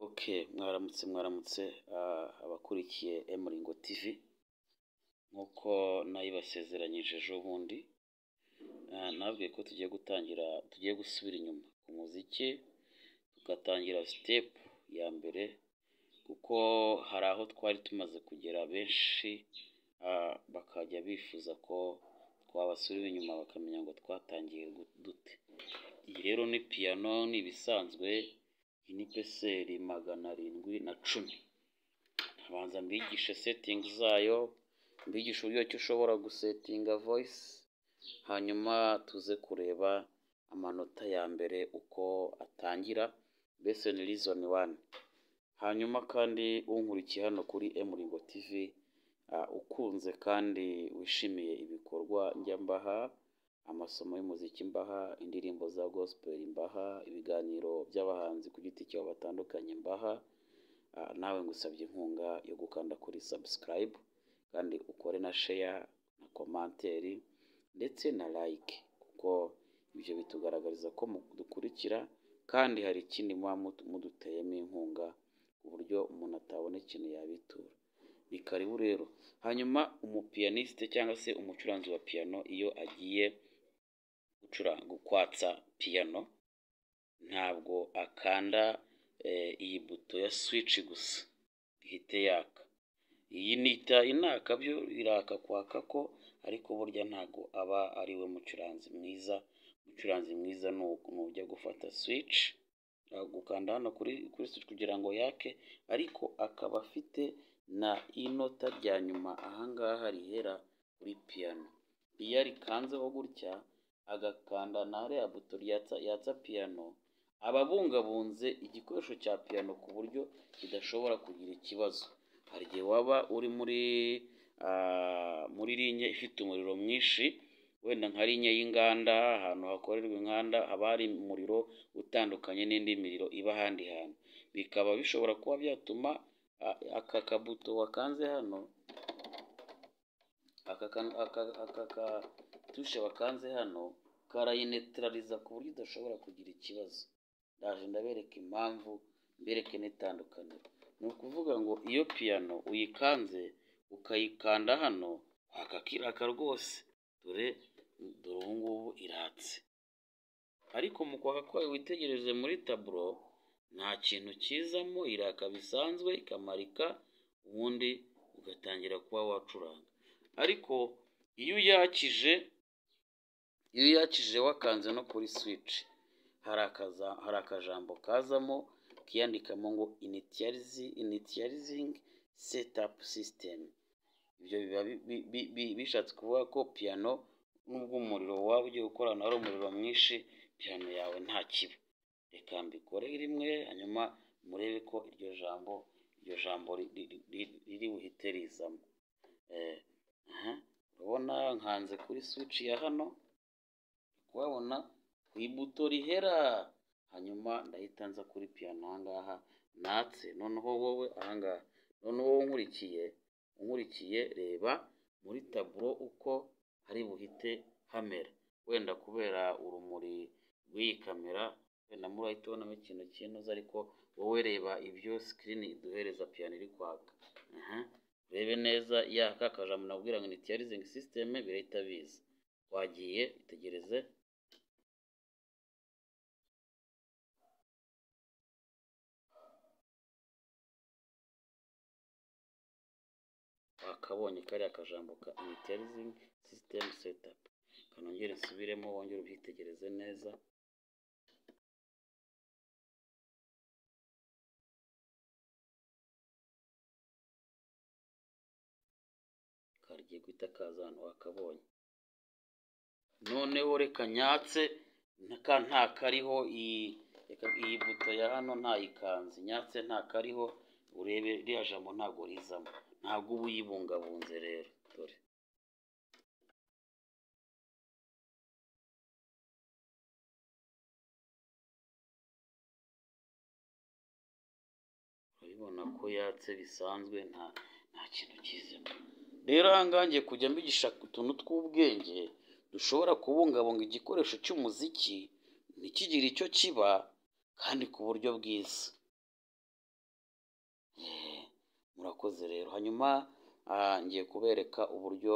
Okay, mwaramutse mwaramutse abakurikiye Emuringo TV nk'uko nayibasezeranyije ejo bundi nababwiye ko tugiye gutangira tugiye gusubira inyuma ku muziki tugatangira step ya mbere kuko hari aho twari tumaze kugera benshi ah, bakajya bifuza ko twabasubira inyuma bakamenya ngo twatangiye gu- dute iyi rero ni piyano ni ibisanzwe iyi ni peseri magana arindwi na cumi abanza mbigishe setingi zayo mbigisha uburyo ki ushobora gusetinga voyisi hanyuma tuze kureba amanota ya mbere uko atangira mbese ni rizoni wani hanyuma kandi unkurikiye hano kuri emuringo tivi ah, ukunze kandi wishimiye ibikorwa njya mbaha amasomo y'umuziki mbaha indirimbo za gospel mbaha ibiganiro by'abahanzi ku giti cyabo batandukanye mbaha Ah, nawe ngusabye inkunga yo gukanda kuri subscribe kandi ukore na share na komanteri ndetse na like kuko ibyo bitugaragariza ko mudukurikira kandi hari ikindi muba mut- muduteyemo inkunga ku buryo umuntu atabona ikintu yabitura ni karibu rero hanyuma umupiyaniste cyangwa se umucuranzi wa piyano iyo agiye gucuranga kwatsa piyano ntabwo akanda eh, iyi buto ya swici gusa ihite yaka iyi nita inaka byo iraka kwaka ko ariko burya ntabwo aba ari we mucuranzi mwiza umucuranzi mwiza ni uku- ni ujya gufata swici gukanda hano kuri kuri swici kugira ngo yake ariko akaba afite na inota rya nyuma ahangaha rihera kuri piyano iyo arikanzeho gutya agakanda na ya buto ryatsa yatsa piyano aba abungabunze igikoresho cya piyano ku buryo kidashobora kugira ikibazo hari igihe waba uri muri ah, muri linye ifite umuriro mwinshi wenda nka linye y'inganda ahantu hakorerwa inganda haba hari umuriro utandukanye n'indi miriro iba ahandi hantu bikaba bishobora kuba byatuma ah, aka kabuto wakanze hano aka kan- aka- aka katushe bakanze hano karayinetirariza ku buryo idashobora kugira ikibazo ndaje ndabereka impamvu mbereke n'itandukaniro ni ukuvuga ngo iyo piyano uyikanze ukayikanda hano wakakiraka rwose dore dore ubu ngubu iratse ariko mu kwaka kwayo witegereze muri taburo nta kintu kizamo iraka bisanzwe ikamarika ubundi ugatangira kuba wacuranga ariko iyo uyakije iyo uyakije wakanze no kuri swici hari akaza hari akajambo kazamo kiyandikamo ngo initiyarizi initiyarizingi setapu sisitemu ibyo biba bi- bi- bi- bi- bishatse kuvuga ko piyano nubwo umuriro waba ugiye gukorana ari umuriro mwinshi piyano yawe nta kiba reka mbikore rimwe hanyuma murebe ko iryo jambo iryo jambo ri- ri- ri- riri buhite rizamo Eh, aha, urabona nkanze kuri swici ya hano kuhabona ku ibuto rihera hanyuma ndahita nza kuri piyano ahangaha natse noneho wowe ahangaha noneho wowe unkurikiye unkurikiye reba muri taburo uko hari buhite hamera wenda kubera urumuri rw'iyi kamera wenda muri urahita ubonamo ikintu cy'inoze ariko wowe reba ibyo sikirini iduhereza piyano iri kwaka Aha, urebe neza yaka akajambo nabwira ngo ni tiyarizingi sisiteme birahita biza wagiye itegereze wakabonye kariya kajambo ka initiyarizingi sisitemu setapu kanongere nsubiremo wongere ubyitegereze neza kagiye guhita kaza hano wakabonye noneho reka nyatse naka nta kariho iyi reka iyi buto ya hano ntayikanze nyatse nta kariho urebe ririya jambo ntabwo rizamo ntabwo uba uyibungabunze rero dore urabibona ko yatse bisanzwe nta nta kintu kizemo rero ahangaha ngiye kujya mbigisha utuntu tw'ubwenge dushobora kubungabunga igikoresho cy'umuziki ntikigire icyo kiba kandi ku buryo bwiza murakoze rero hanyuma ngiye kubereka uburyo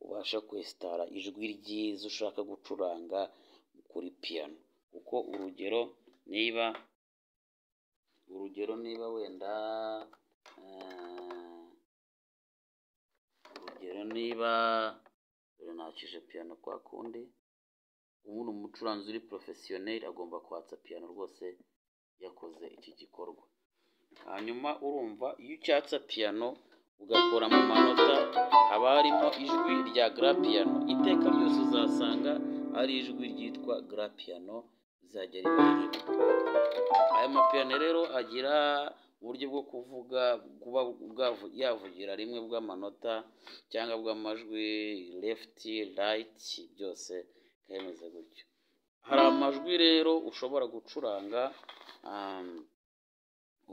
ubasha kwesitara ijwi ryiza ushaka gucuranga kuri piyano kuko urugero niba urugero niba wenda urugero niba dore nakije piyano kwa kundi ubundi umucuranzi uri porofesiyoneri agomba kwatsa piyano rwose yakoze iki gikorwa hanyuma urumva iyo ucyatsa piyano ugakora mu manota haba harimo ijwi rya garapiyano iteka ryose uzasanga ari ijwi ryitwa garapiyano rizajya ribaririmbwa aya mapiyano rero agira uburyo bwo kuvuga kuba bwavu- yavugira rimwe bw'amanota cyangwa bw'amajwi lefuti rayiti byose bikaba gutyo hari amajwi rero ushobora gucuranga um,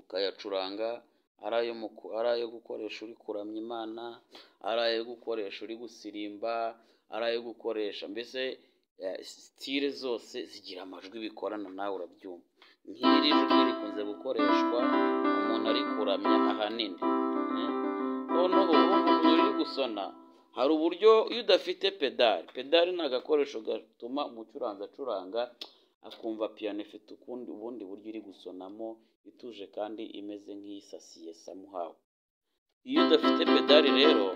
ukayacuranga ari ayo mu ku- ari ayo gukoresha uri kuramya imana ari ayo gukoresha uri gusirimba ari ayo gukoresha mbese eh, sitire zose zigira amajwi bikorana nawe urabyumva nk'iri jwi rikunze gukoreshwa umuntu ari kuramya ahanini eh. noneho umuntu uri gusona hari uburyo iyo udafite pedari pedari ni agakoresho gatuma umucuranzi acuranga akumva piyano ifite ukundi ubundi buryo iri gusonamo ituje kandi imeze nk'iyisasiye samuhawe iyo udafite pedari rero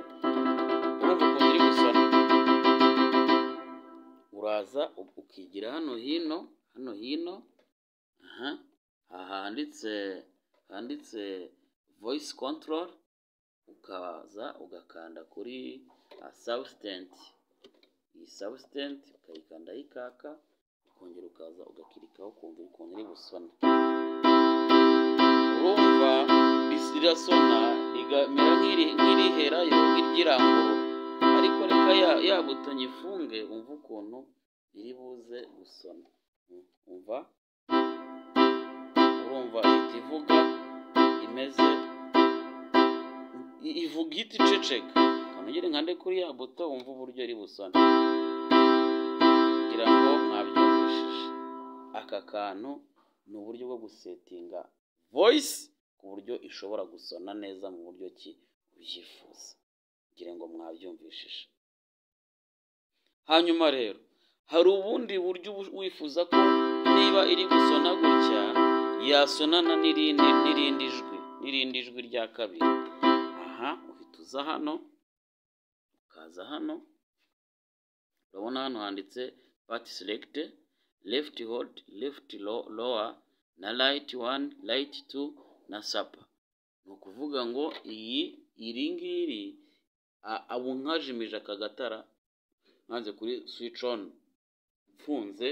urumva ukuntu iri gusona uraza u- ukigira hano hino hano hino aha aha handitse handitse voice control ukaza ugakanda kuri substance iyi substance ukayikanda yikaka ukongera ukaza ugakirikaho ukumva ukuntu iri gusona urumva risi rirasona rigamera nk'iri- nk'iriherayo nk'iryirangurura ariko reka ya, ya buto nyifunge umva ukuntu iri buze gusona Mm, umva urumva ihita ivuga imeze i- ivuga ihita iceceka kanogere nkande kuri ya buto wumva uburyo iri busone kugira ngo mwabyumvishije aka kantu ni uburyo bwo gusetinga voice ku buryo ishobora gusona neza mu buryo ki ubyifuza kugira ngo mwabyumvishije hanyuma rero hari ubundi buryo ubu- wifuza ko niba iri gusona gutya yasonana n'irindi n'irindi jwi n'irindi jwi rya kabiri aha uhita uza hano ukaza hano urabona hano handitse pati selekite lefti hodi lefti lowa na rayiti wani rayiti tu na sapa ni ukuvuga ngo iyi iri ngiri a- abu nkajimije aka gatara nkanze kuri switch on mfunze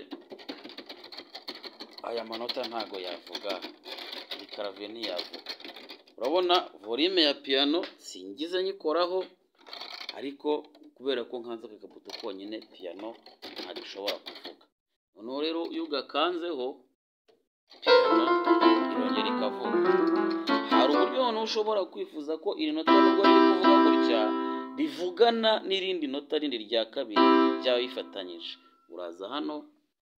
aya manota ntago yavuga iyi karaviye ntiyavuga urabona volume ya piyano singize nyikoraho ariko kubera ko nkanze aka kabuto konyine piyano ntabwo ishobora kuvuga noneho rero iyo ugakanzeho piyano irongera ikavuga hari uburyo noneho ushobora kwifuza ko iri nota nubwo riri kuvuga gutya rivugana n'irindi nota rindi rya kabiri ryaba bifatanyije uraza hano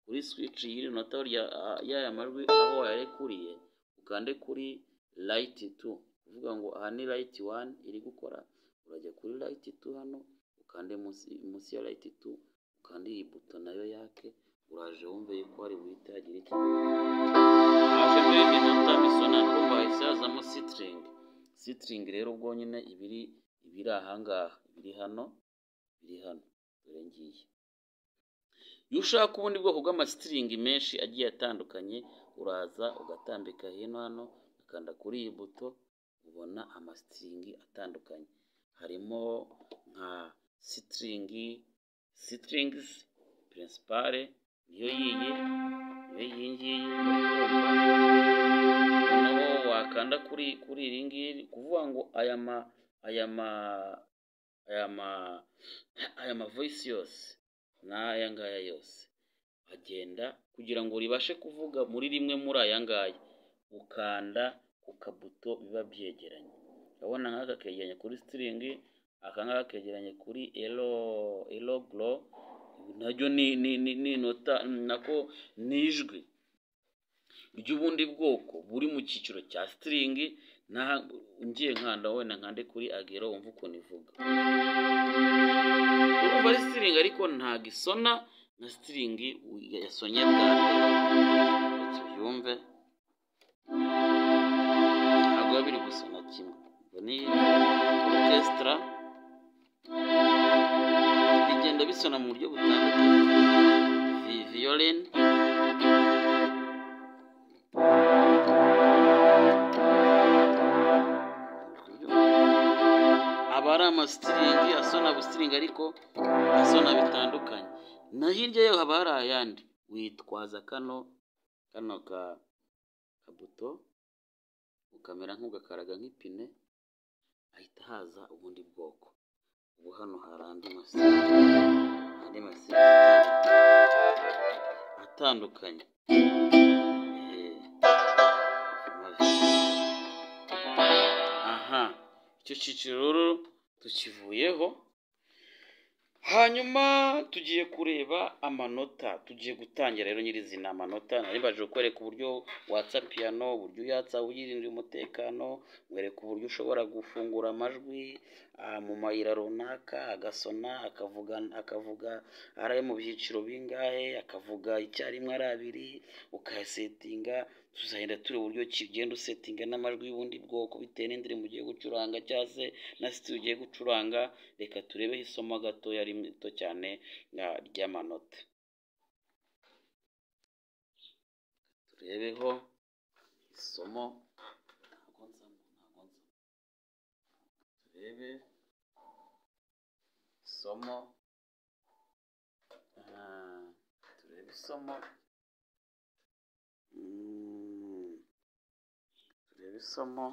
kuri switch y'iri nota rya a- y'aya majwi aho wayarekuriye ukande kuri light 2 kuvuga ngo aha ni light 1 iri gukora urajya kuri light 2 hano ukande munsi munsi ya light 2 ukande iyi buto nayo yake uraje wumve yuko hari buhite hagira iki aje muri iyi nota bisona ndumva hahise hazamo sitring sitring rero bwonyine ibiri ibiri ahangaha ibiri hano biri hano dore ngiye iyo ushaka ubundi bwoko bw'amasitiringi menshi agiye atandukanye uraza ugatambika hino hano ukanda kuri iyi buto ubona amasitiringi atandukanye harimo nka sitiringi sitiringizi pirinsipare niyo yiyi niyo iyi ngiyi noneho wakanda kuri kuri iri ngiri kuvuga ngo aya ma aya ma aya ma aya ma voice yose n'aya ngaya yose agenda kugira ngo ribashe kuvuga muri rimwe muri aya ngaya ukanda ku kabuto biba byegeranye urabona nk'aka kegeranye kuri sitiringi aka ngaka kegeranye kuri elo elo goro naryo ni ni ni ni inota nako ni ijwi ry'ubundi bwoko buri mu cyiciro cya sitiringi Naha- ngiye nkanda wenda nkande kuri agero wumva ukuntu ivuga urumva ari sitiringi ariko ntabwo isona na sitiringi yasonye bwa mbere reka ubyumve ntabwo biba biri gusona kimwe ubwo ni orukesitara bigenda bisona mu buryo butandukanye Vi- violin aba ari amasitiringi asona busitiringi ariko asona bitandukanye na hirya yaho haba hari ayandi witwaza kano kano ka kabuto ukamera nk'ugakaraga nk'ipine ahita haza ubundi bwoko ubu hano hari andi masitiringi andi masitiringi atandukanye Eh, aha icyo cyiciro rero tukivuyeho hanyuma tugiye kureba amanota tugiye gutangira rero nyirizina amanota nari mbaje kukwereka uburyo watsa piyano uburyo uyatsa uyirindira umutekano nkwereka uburyo ushobora gufungura amajwi ah, mu mayira runaka agasona akavuga akavuga ari ayo mu byiciro bingahe akavuga icyarimwe ari abiri ukayasetinga tuzagenda tureba uburyo ki ugenda usetinga n'amajwi y'ubundi bwoko bitewe n'indirimbo ugiye gucuranga cyangwa se na sitiyo ugiye gucuranga reka turebeho isomo gatoya rito cyane ah, ry'amanota turebeho isomo ntabwo nzamo ntabwo nzamo turebe isomo Ah, turebe isomo Mm, turebe isomo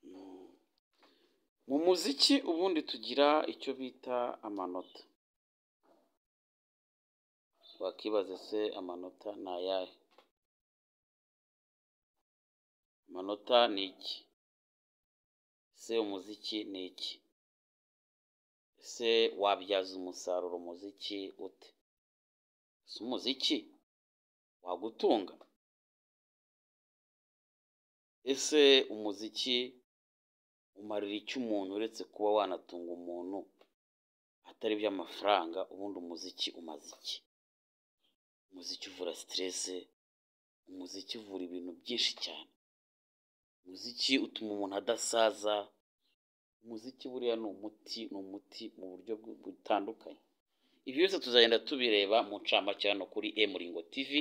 Mm. mu muziki ubundi tugira icyo bita amanota wakibaza se amanota ni ayahe amanota ni iki ese umuziki ni iki ese wabyaza umusaruro umuziki ute ese umuziki wagutunga ese umuziki umarira iki umuntu uretse kuba wanatunga umuntu atari iby'amafaranga ubundi umuziki umaze iki umuziki uvura siterese umuziki uvura ibintu byinshi cyane umuziki utuma umuntu adasaza umuziki buriya ni umuti ni umuti mu buryo bw- butandukanye ibi byose tuzagenda tubireba mu ncamake hano kuri emuringo tv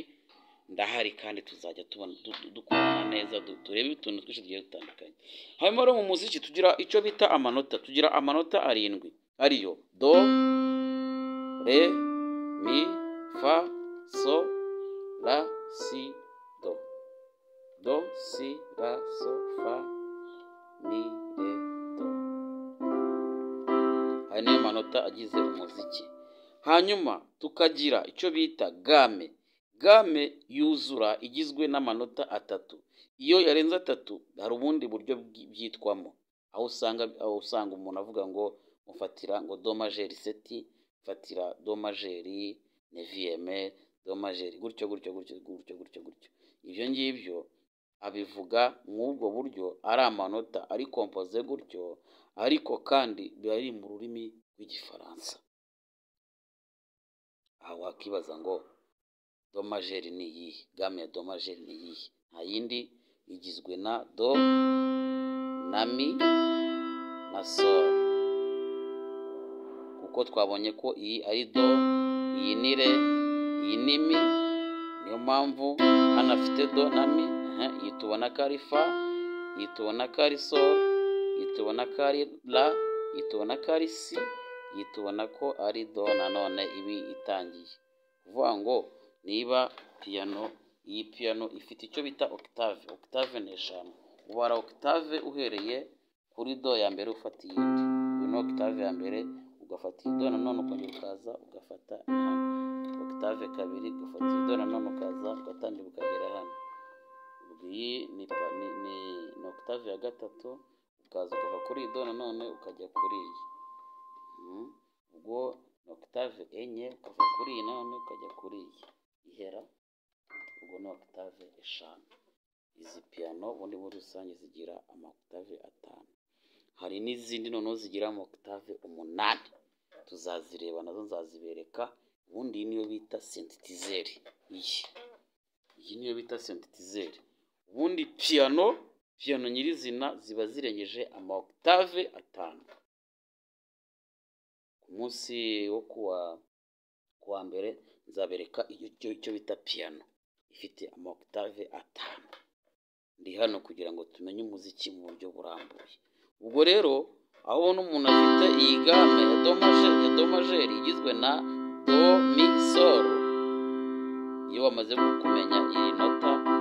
ndahari kandi tuzajya tubona du- dukorana neza du- turebe utuntu twinshi tugiye dutandukanye hanyuma rero mu muziki tugira icyo bita amanota tugira amanota arindwi ariyo do re mi fa so la si do do si la so fa mi re do ayo niyo manota agize umuziki hanyuma tukagira icyo bita game game yuzura igizwe n'amanota atatu iyo yarenze atatu hari ubundi buryo bwi- byitwamo aho usanga aho usanga umuntu avuga ngo mufatira ngo do majeri seti mfatira do majeri neviyeme do majeri gutyo gutyo gutyo gutyo gutyo gutyo ibyo ngibyo abivuga mw'ubwo buryo ari amanota ari kompoze gutyo ariko kandi biba biri mu rurimi rw'igifaransa aha wakibaza ngo domajeri ni iyihe game ya domajeri ni iyihe nta yindi igizwe na do na mi na sol kuko twabonye ko iyi ari do iyi ni re iyi ni mi niyo mpamvu hano afite do na mi aha, iyi tubona ko ari fa iyi tubona ko ari sol iyi tubona ko ari la iyi tubona ko ari si iyi tubona ko ari do nanone ibi itangiye kuvuga ngo niba piyano iyi piyano ifite icyo bita octave octave ni eshanu ubara octave uhereye kuri do ya mbere ufata iyindi uyu ni octave ya mbere ugafata iyi do nanone ukongera ukaza ugafata hano octave kabiri ugafata iyi do nanone ukaza ugatangira ukagera hano ubwo iyi ni, pa- ni, ni, ni octave ya gatatu ukaza ukava kuri iyi do nanone ukajya kuri iyi Mhm. ubwo ni octave enye ukava kuri iyi nanone ukajya kuri iyi ihera ubwo ni octave eshanu izi piyano ubundi muri rusange zigira amakutave atanu hari n'izindi noneho zigira amakutave umunani tuzazireba nazo nzazibereka ubundi iyi niyo bita sentetizeri iyi iyi niyo bita sentetizeri ubundi piyano piyano nyirizina ziba zirengeje amakutave atanu ku munsi wo kuwa kuwa mbere nzabereka icyo icyo bita piyano ifite amakutave atanu ndi hano kugira ngo tumenye umuziki mu buryo burambuye ubwo rero aho ubona umuntu afite iyi game ya domaje ya domajeri igizwe na do mi sol iyo wamaze kumenya iri nota